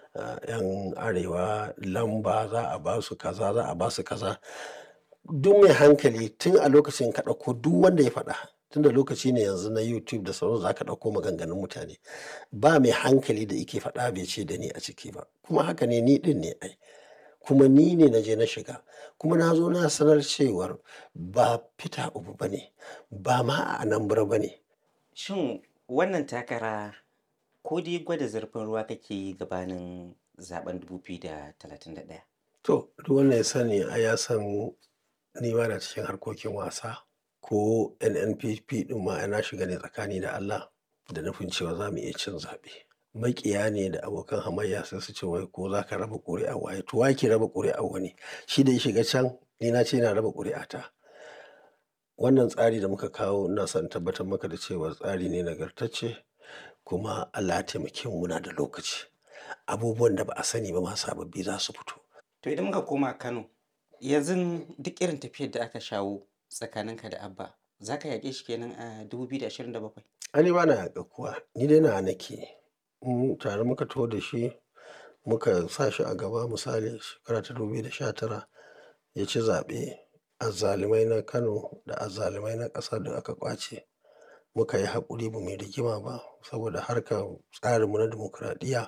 'yan arewa lamba za a ba su kaza za a ba su kaza duk mai hankali tun a lokacin ka ɗauko duk wanda ya faɗa tun da lokaci ne yanzu na youtube da sauransu za ka ɗauko maganganun mutane ba mai hankali da ike faɗa bai ce da ni a ciki ba kuma haka ne ni ɗin ne ai kuma ni ne na je na shiga kuma na zo na sanar cewar ba Peter Obi ba ne ba ma a Anambra ba ne Shin wannan takara ko dai gwada zurfin ruwa kake yi gabanin zaben 2031? to duk wanda ya sani ai ya san ni ba na cikin harkokin wasa ko NNPP ɗin ma na shiga ne tsakani da Allah da nufin cewa za mu iya cin zaɓe. Maƙiya ne da abokan hamayya sai su ce wai ko za ka raba ƙuri'a waye to wa ke raba ƙuri'a wani shi da ya shiga can ni na ce ina raba ƙuri'ata. Wannan tsari da muka kawo ina son tabbatar maka da cewa tsari ne nagartacce kuma Allah ya taimake mu muna da lokaci. Abubuwan da ba a sani ba ma sababbi za su fito. To idan muka koma Kano, yanzu duk irin tafiyar da aka shawo tsakaninka da Abba, za ka yaƙe shi kenan a 2027? Ai ni ba na yaƙar kowa, ni dai nawa nake. In tare muka taho da shi muka sa shi a gaba misali shekara ta 2019 ya ci zaɓe. Azzalumai na Kano da azzalumai na ƙasa duk aka ƙwace. Muka yi haƙuri ba mu yi rigima ba saboda harkar tsarinmu na dimokuraɗiyya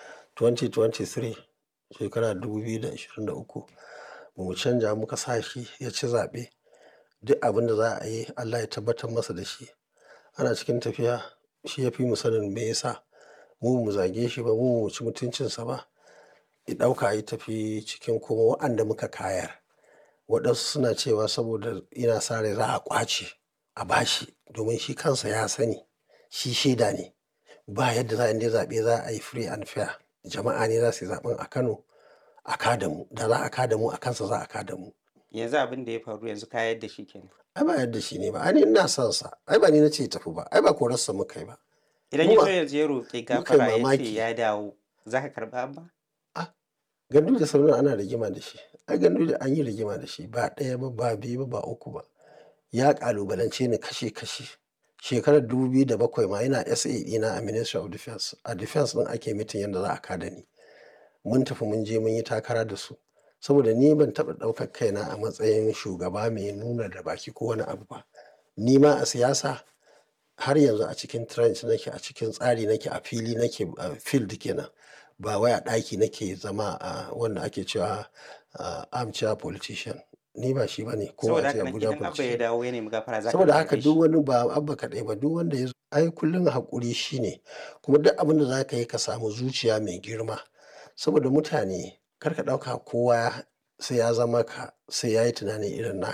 2023 shekara 2023 ba mu canja muka sa shi ya ci zaɓe. Duk abin da za a yi Allah ya tabbatar masa da shi. Ana cikin tafiya shi ya fi mu sanin me ya sa mu ba mu zage shi ba mu ba mu ci mutuncinsa ba. Ya ɗauka ya tafi cikin kuma waɗanda muka kayar. Waɗansu suna cewa saboda yana sa rai za a ƙwace a ba shi domin shi kansa ya sani shi shaida ne. Ba yadda za a in dai zaɓe za a yi free and fair. Jama'a ne za su yi zaɓen a Kano a ka da mu. Da za a ka da mu a kansa za a ka da mu. Yanzu abin da ya faru yanzu ka yadda shi kenan. Ai ba yadda shi ne ba. Ai ni ina son sa. Ai ba ni na ce ya tafi ba. Ai ba korarsa muka yi ba. Idan Mu ya ba- zo yanzu ya roƙi muka yi gafara ya ce mamaki. ya dawo, za ka karɓi Abba? Gandu da Sardauna ana rigima da shi. Ai gandu da an yi rigima da shi ba ɗaya ba ba biyu ba ba uku ba. Ya ƙalubalance ni kashe kashe. Shekarar 2007 ma ina SA ɗina a Ministry of Defence. A Defence ɗin ake mitin yadda za a ka da ni. Mun tafi mun je mun yi takara da su. Saboda ni ban taɓa ɗaukar kaina a matsayin shugaba mai nuna da baki ko wani abu ba. Ni ma a siyasa har yanzu a cikin trench nake a cikin tsari nake a fili nake a field kenan. Ba wai a ɗaki nake zama a wanda ake cewa a armchair politician. Ni ba shi ba ne ko Saboda a ce haka nan Abuja idan Abba ya politician. dawo ya nemi gafara za ka Saboda karɓe haka shi. duk wani ba Abba kaɗai ba duk wanda ya zo ai kullum haƙuri shi ne. Kuma duk abin da za ka yi ka samu zuciya mai girma. Saboda mutane kar ka ɗauka kowa sai ya zama ka sai ya yi tunani irin naka.